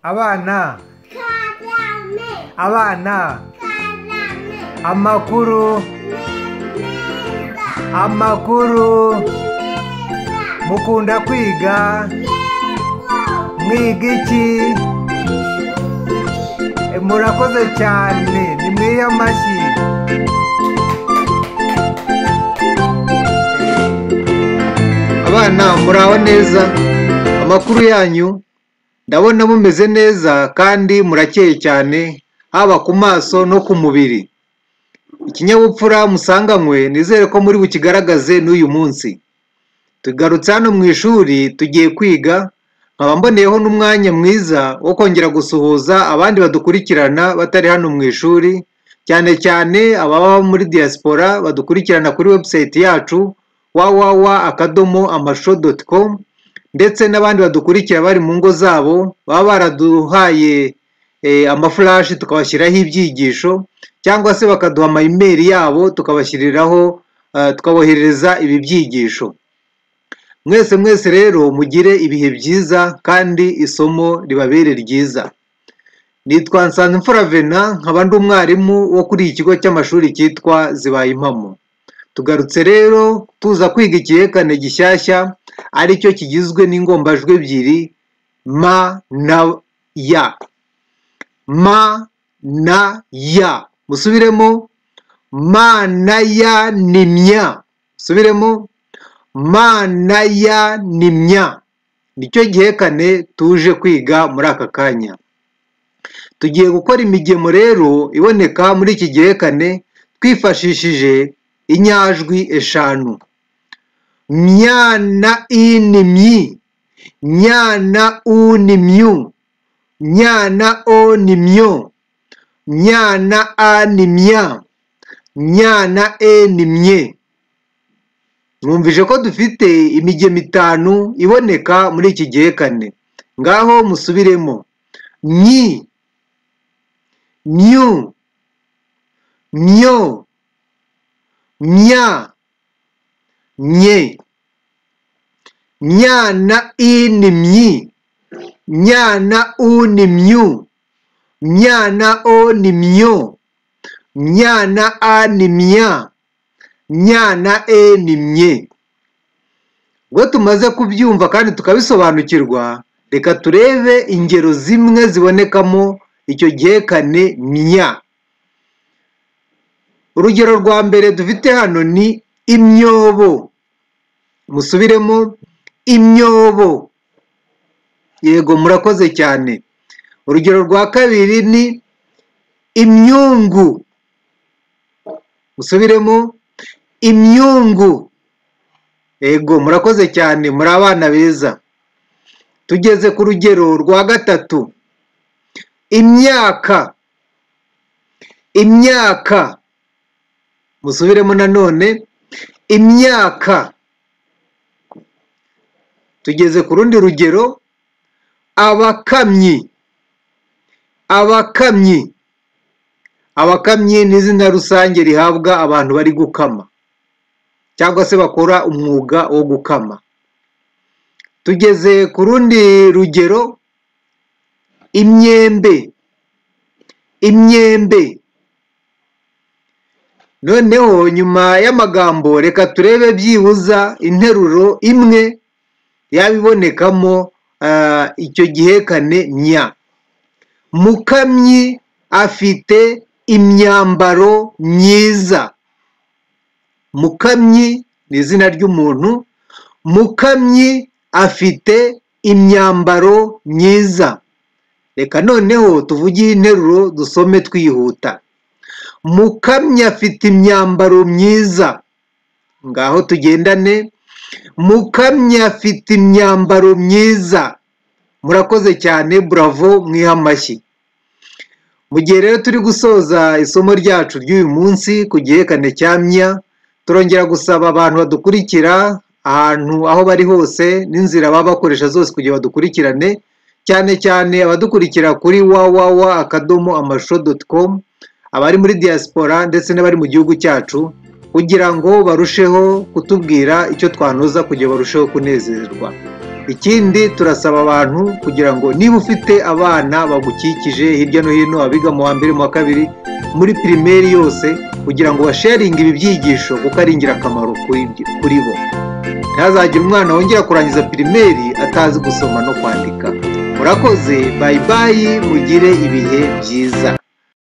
abana karame abana karame amakuru meza amakuru meza mukunda kwiga yego mwiga iki E, murakoze cyane nimwiye amashyi abana muraho neza amakuru yanyu ndabona mumeze neza kandi murakeye cyane haba ku maso no ku mubiri ikinyabupfura musanganywe nizere ko muri bukigaragaze n'uyu munsi tugarutse hano mu ishuri tugiye kwiga nkaba mboneyeho n'umwanya mwiza wo kongera gusuhuza abandi badukurikirana batari hano mu ishuri cyane cyane ababa muri diaspora badukurikirana kuri website yacu www akadomo amasho doti komu ndetse n'abandi badukurikira bari mu ngo zabo baba baraduhaye eh, amafurashi tukabashyiraho ibyigisho cyangwa se bakaduha amayimeri yabo tukabashyiriraho eh, tukaboherereza ibi byigisho mwese mwese rero mugire ibihe byiza kandi isomo ribabere ryiza nitwa nsanzimfura vena nkaba ndi umwarimu wo kuri iki kigo cy'amashuri cyitwa zibaye impamo tugarutse rero tuza kwiga igihekane gishyashya aricyo kigizwe n'ingombajwi ebyiri ma na ya ma na ya musubiremo ma na ya ni mya musubiremo mana ya ni mya nicyo gihekane tuje kwiga muri aka kanya tugiye gukora imigemo rero iboneka muri iki gihekane twifashishije inyajwi eshanu myana i ni myi myana u ni myu myana o ni myo myana a ni mya myana e ni mye mwumvise ko dufite imigemo itanu iboneka muri iki gihekane ngaho musubiremo nyi myu myo mya nye myana i ni myi myana u ni myu myana o ni myo myana a ni mya nyana e ni mye ubwo tumaze kubyumva kandi tukabisobanukirwa reka turebe ingero zimwe zibonekamo icyo gihekane mya urugero rwa mbere dufite hano ni imyobo musubiremo imyobo yego murakoze cyane urugero rwa kabiri ni imyungu musubiremo imyungu yego murakoze cyane muri abana beza tugeze ku rugero rwa gatatu imyaka imyaka musubiremo nanone imyaka tugeze ku rundi rugero abakamyi abakamyi abakamyi ni izina rusange rihabwa abantu bari gukama cyangwa se bakora umwuga wo gukama tugeze ku rundi rugero imyembe imyembe noneho nyuma y'amagambo reka turebe byibuza interuro imwe yabibonekamo ah, icyo gihekane nya mukamyi afite imyambaro myiza mukamyi ni izina ry'umuntu mukamyi afite imyambaro myiza reka noneho tuvuge interuro dusome twihuta mukamyi afite imyambaro myiza ngaho tugendane mukamyi afite imyambaro myiza murakoze cyane buravo mwiha amashyi mu gihe rero turi gusoza isomo ryacu ry'uyu munsi ku gihekane cya mya turongera gusaba abantu badukurikira ahantu aho bari hose n'inzira baba bakoresha zose kugira badukurikirane cyane cyane abadukurikira kuri www akadomo amasho doti komu abari muri diaspora ndetse n'abari mu gihugu cyacu kugira ngo barusheho kutubwira icyo twanoza kugira barusheho kunezerwa ikindi turasaba abantu kugira ngo niba ufite abana bagukikije hirya no hino abiga mu wa mbere mu wa kabiri muri pirimeri yose kugira ngo basharinge ibi byigisho kuko ari ingirakamaro kuri ibyo- kuri bo ntihazagire umwana wongera kurangiza pirimeri atazi gusoma no kwandika murakoze bayi bayi mugire ibihe byiza